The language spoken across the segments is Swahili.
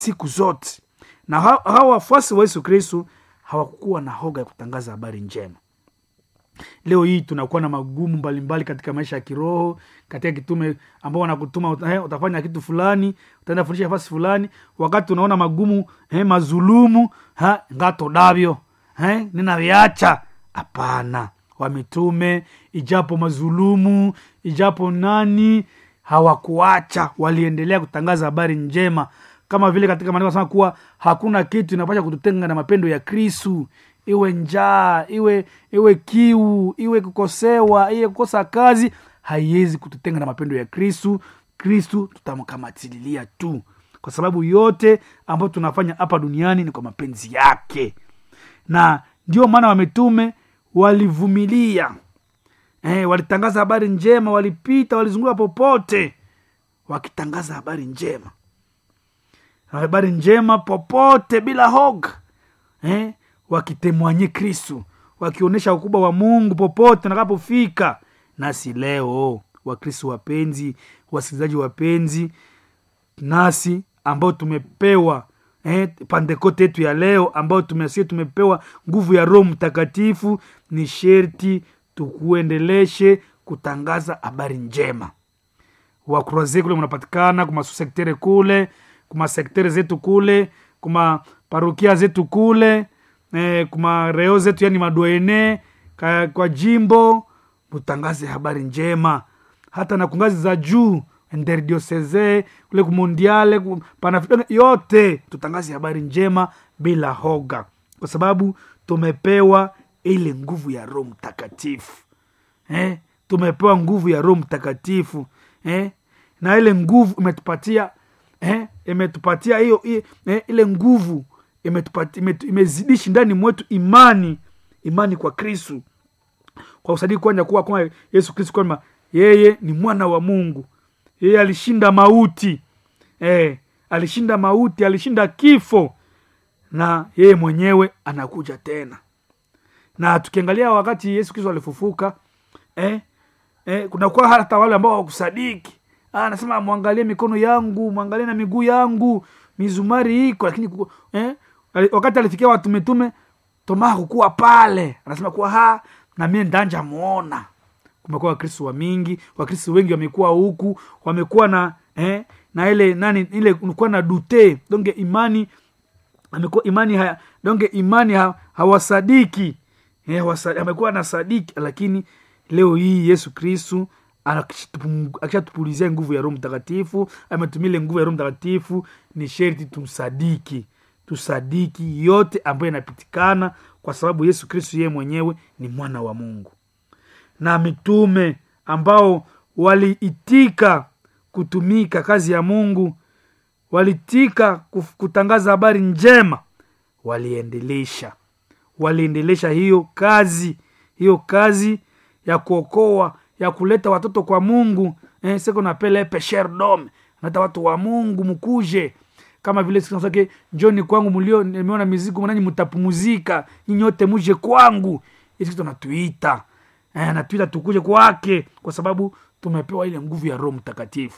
siku zote na ha- hawa wafuasi wa yesu kristu hawakuwa na hoga ya kutangaza habari njema leo hii tunakuwa na magumu mbalimbali katika maisha ya kiroho katika kitume ambao wanakutuma eh, utafanya kitu fulani utaenda fundisha nafasi fulani wakati unaona magumu eh, mazulumu ha, ngato davyo eh, ninaviacha hapana wamitume ijapo mazulumu ijapo nani hawakuacha waliendelea kutangaza habari njema kama vile katika maandiko anasema kuwa hakuna kitu inapasha kututenga na mapendo ya kristu iwe njaa iwe iwe kiu iwe kukosewa iwe kukosa kazi haiwezi kututenga na mapendo ya kristu kristu tutamkamatililia tu kwa sababu yote ambayo tunafanya hapa duniani ni kwa mapenzi yake na ndio maana wametume walivumilia eh, walitangaza habari njema walipita walizunguka popote wakitangaza habari njema habari njema popote bila hoga eh, wakitemwanye kristu wakionyesha ukubwa wa mungu popote nakapofika nasi leo wakristu wapenzi wasikilizaji wapenzi nasi ambao tumepewa eh, pandekote yetu ya leo ambao tumesie tumepewa nguvu ya roho mtakatifu ni sherti tukuendeleshe kutangaza habari njema wakroaze kule mnapatikana kuma susektere kule kuma sektere zetu kule kuma parokia zetu kule eh, kuma reo zetu yani madoene ka, kwa jimbo mutangaze habari njema hata na kungazi za juu interdioseze kule kumondiale ku- panafrica yote tutangaze habari njema bila hoga kwa sababu tumepewa ile nguvu ya roho mtakatifu eh? tumepewa nguvu ya roho mtakatifu eh? na ile nguvu imetupatia eh? imetupatia hiyo hiyo, eh? ile nguvu imetupatia imetu- imezidishi ndani mwetu imani imani kwa kristu kwa usadiki kwanja kuwa kwamba yesu kristu kwamba yeye ni mwana wa mungu yeye alishinda mauti eh, alishinda mauti alishinda kifo na yeye mwenyewe anakuja tena na tukiangalia wakati yesu kristo alifufuka eh, eh, kunakuwa hata wale ambao hawakusadiki Ah, anasema mwangalie mikono yangu mwangalie na miguu yangu mizumari iko lakini kuku- eh, ali- wakati alifikia watu mitume toma hakukuwa pale anasema kuwa ha na mie ndanja muona kumekuwa wakristo wa mingi wakristo wengi wamekuwa huku wamekuwa na eh, na ile nani ile kuwa na dute donge imani amekuwa imani haya donge imani ha, hawasadiki eh, hawasa- amekuwa na sadiki lakini leo hii yesu kristu akishatupu- akishatupulizia nguvu ya roho mtakatifu ametumia ile nguvu ya roho mtakatifu ni sherti tumsadiki tusadiki yote ambayo inapitikana kwa sababu yesu kristu yeye mwenyewe ni mwana wa mungu na mitume ambao waliitika kutumika kazi ya mungu walitika kuf- kutangaza habari njema waliendelesha waliendelesha hiyo kazi hiyo kazi ya kuokoa ya kuleta watoto kwa mungu eh, seko napele pesherdom nata watu wa mungu mkuje kama vile sake njoni kwangu mlio nimeona mizigo nanyi mtapumuzika nyinyi wote muje kwangu isi tunatuita eh, natuita tukuje kwake kwa sababu tumepewa ile nguvu ya roho mtakatifu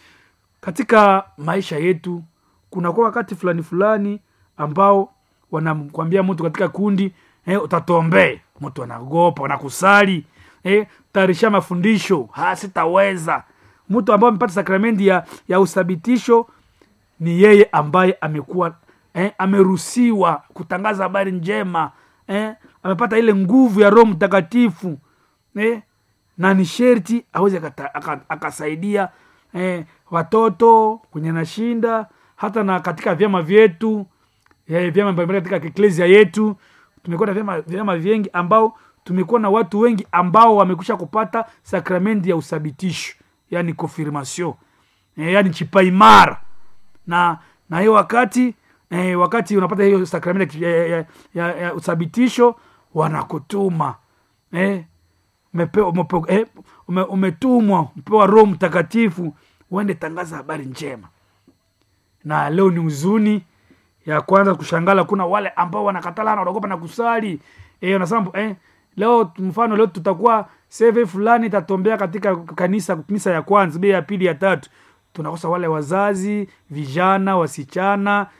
katika maisha yetu kunakuwa wakati fulani fulani ambao wanakwambia mtu katika kundi eh, utatombee mtu anagopa anakusali eh, tayarisha mafundisho ha sitaweza mtu ambaye amepata sakramenti ya, ya uthabitisho ni yeye ambaye amekuwa eh, ameruhusiwa kutangaza habari njema eh, amepata ile nguvu ya roho mtakatifu eh, na ni sherti aweze akata- aka- akasaidia eh, watoto kwenye nashinda hata na katika vyama vyetu eh, vyama mbalimbali katika eklesia yetu tumekuwa na vyama, vyama vingi ambao tumekuwa na watu wengi ambao wamekusha kupata sakramenti ya uthabitisho yani confirmation eh, yani chipaimara na na hiyo wakati eh, wakati unapata hiyo sakramenti ya, ya, ya, ya uthabitisho wanakutuma eh, umepewa umepewa- eh, ume, umetumwa umepewa roho mtakatifu uende tangaza habari njema na leo ni huzuni ya kwanza kushangala kuna wale ambao wanakatala na wanaogopa na kusali eh, wanasema eh, leo mfano leo tutakuwa seve fulani itatombea katika kanisa misa ya kwanza bei ya pili ya tatu tunakosa wale wazazi vijana wasichana